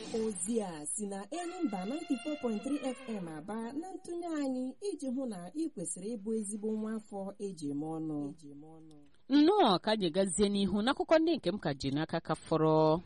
ozi a si na Enyimba 94.3 FM aba na ntụnye anyị iji hụ na ị kwesịrị ịbụ ezigbo nwa afọ eji eme ọnụ nnọọ ka anyị gazie n'ihu n'akụkọ ndị nke m ka ji n'aka ka fọrọ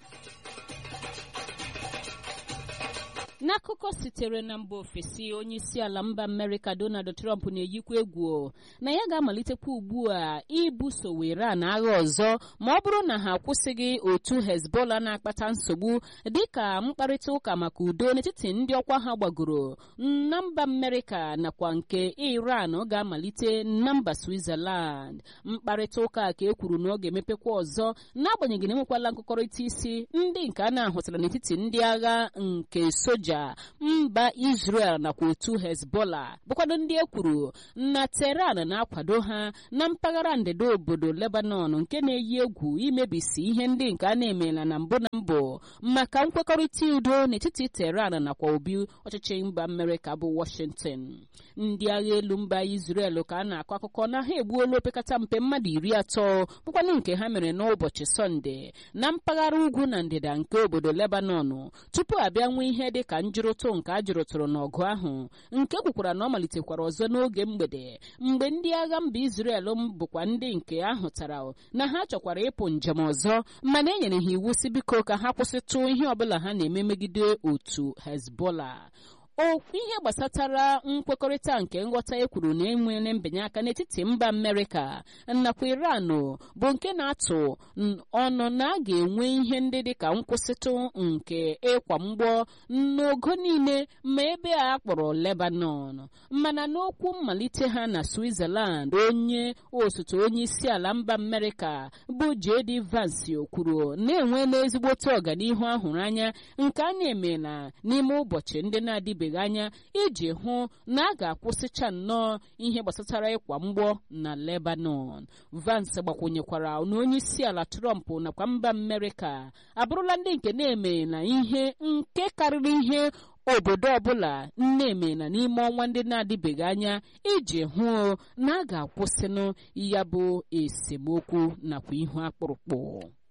n'akụkọ sitere na mba ofesi onye isi ala mba amerịka donald trump na-eyikwa egwu na ya ga-amalitekwa ugbu a ibuso iran agha ọzọ ma ọ bụrụ na ha akwụsịghị otu hezbollah na-akpata nsogbu dịka mkparịta ụka maka udo n'etiti ndị ọkwa ha gbagoro na mba amerịka nakwa nke iran ga-amalite na mba switzerland mkparịta ụka ka e kwuru na ọ ga-emepekwa ọzọ n'agbanyeghị na enwekwala nkụkọrịta isi ndị nke a na-ahụtara n'etiti ndị agha nke soja mba israel nakwa otu hezbollah bụkwado ndị e kwuru na teheran na-akwado ha na mpaghara ndịda obodo lebanon nke na-eyi egwu imebisi ihe ndị nke a na-emela na mbụ na mbụ maka nkwekọrịta udo n'etiti teheran nakwa obi ọchịchị mba amerịka bụ washington ndị agha elu mba israel ka a na-akọ akụkọ na ha egbuola opekata mpe mmadụ iri atọ bụkwanụ nke ha mere n'ụbọchị sọnde na mpaghara ugwu na ndịda nke obodo lebanon tupu abịa nwee ihe dị ka njụrụtụ nke a jụrụtụrụ n'ọgụ ahụ nke kwukwara na ọ malitekwara ọzọ n'oge mgbede mgbe ndị agha mba israel bụkwa ndị nke ahụtara na ha chọkwara ịpụ njem ọzọ mana e nyere ha iwu si biko ka ha kwụsịtụ ihe ọbụla ha na-eme megide otu hezbollah okwu ihe gbasatara nkwekọrịta nke nghọta e kwuru na enwere mbinye aka n'etiti mba amerịka nakwa iran bụ nke na-atụ ọnụ na a ga-enwe ihe ndị dịka nkwụsịtụ nke ịkwa mgbọ n'ogo niile ma ebe a kpọrọ lebanon mana n'okwu mmalite ha na switzerland onye osote onye isi ala mba amerịka bụ jd vance kwuru na-enwe n'ezigbote ọganihu ahụrụ anya nke a na-emela n'ime ụbọchị ndị na-adịbe ebeghị anya iji hụ na a ga-akwụsịcha nnọọ ihe gbasatara ịkwa mgbọ na lebanon vance gbakwunyekwara na onye isi ala trump nakwa mba amerịka abụrụla ndị nke na-eme na ihe nke karịrị ihe obodo ọbụla na-eme na n'ime ọnwa ndị na-adịbeghị anya iji hụ na a ga-akwụsịnụ ya bụ esemokwu nakwa ihu akpụrụkpụ